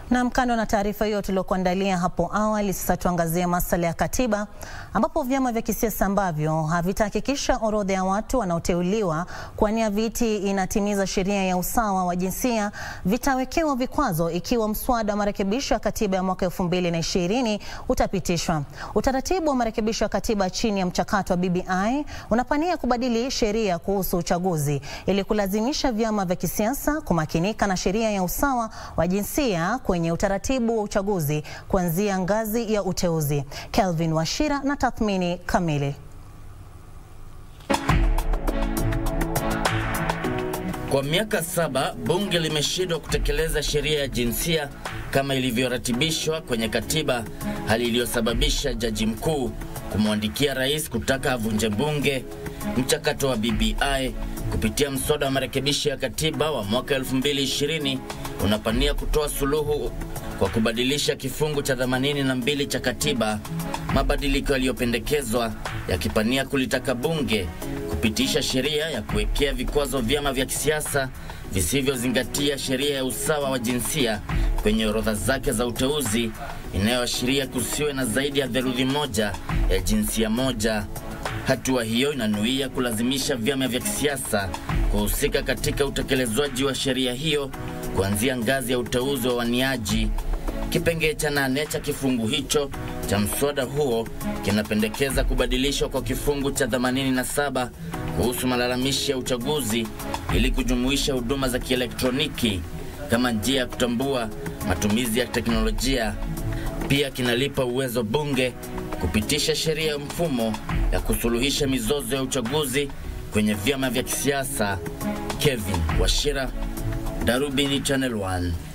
Na kando na taarifa hiyo tuliokuandalia hapo awali, sasa tuangazie masuala ya katiba, ambapo vyama vya kisiasa ambavyo havitahakikisha orodha ya watu wanaoteuliwa kuwania viti inatimiza sheria ya usawa wa jinsia vitawekewa vikwazo ikiwa mswada wa marekebisho ya katiba ya mwaka 2020 utapitishwa. Utaratibu wa marekebisho ya katiba chini ya mchakato wa BBI unapania kubadili sheria kuhusu uchaguzi ili kulazimisha vyama vya kisiasa kumakinika na sheria ya usawa wa jinsia kwenye utaratibu wa uchaguzi kuanzia ngazi ya uteuzi. Kelvin Washira na tathmini kamili. Kwa miaka saba bunge limeshindwa kutekeleza sheria ya jinsia kama ilivyoratibishwa kwenye katiba, hali iliyosababisha jaji mkuu kumwandikia rais kutaka avunje bunge. Mchakato wa BBI kupitia mswada wa marekebisho ya katiba wa mwaka 2020 unapania kutoa suluhu kwa kubadilisha kifungu cha 82 cha katiba, mabadiliko yaliyopendekezwa yakipania kulitaka bunge kupitisha sheria ya kuwekea vikwazo vyama vya kisiasa visivyozingatia sheria ya usawa wa jinsia kwenye orodha zake za uteuzi, inayoashiria kusiwe na zaidi ya theluthi moja ya jinsia moja. Hatua hiyo inanuia kulazimisha vyama vya kisiasa kuhusika katika utekelezwaji wa sheria hiyo kuanzia ngazi ya uteuzi wa waniaji. Kipengee cha nane cha kifungu hicho cha mswada huo kinapendekeza kubadilishwa kwa kifungu cha 87 kuhusu malalamishi ya uchaguzi ili kujumuisha huduma za kielektroniki kama njia ya kutambua matumizi ya teknolojia. Pia kinalipa uwezo bunge kupitisha sheria ya mfumo ya kusuluhisha mizozo ya uchaguzi kwenye vyama vya kisiasa. Kevin Washira, Darubini Channel 1.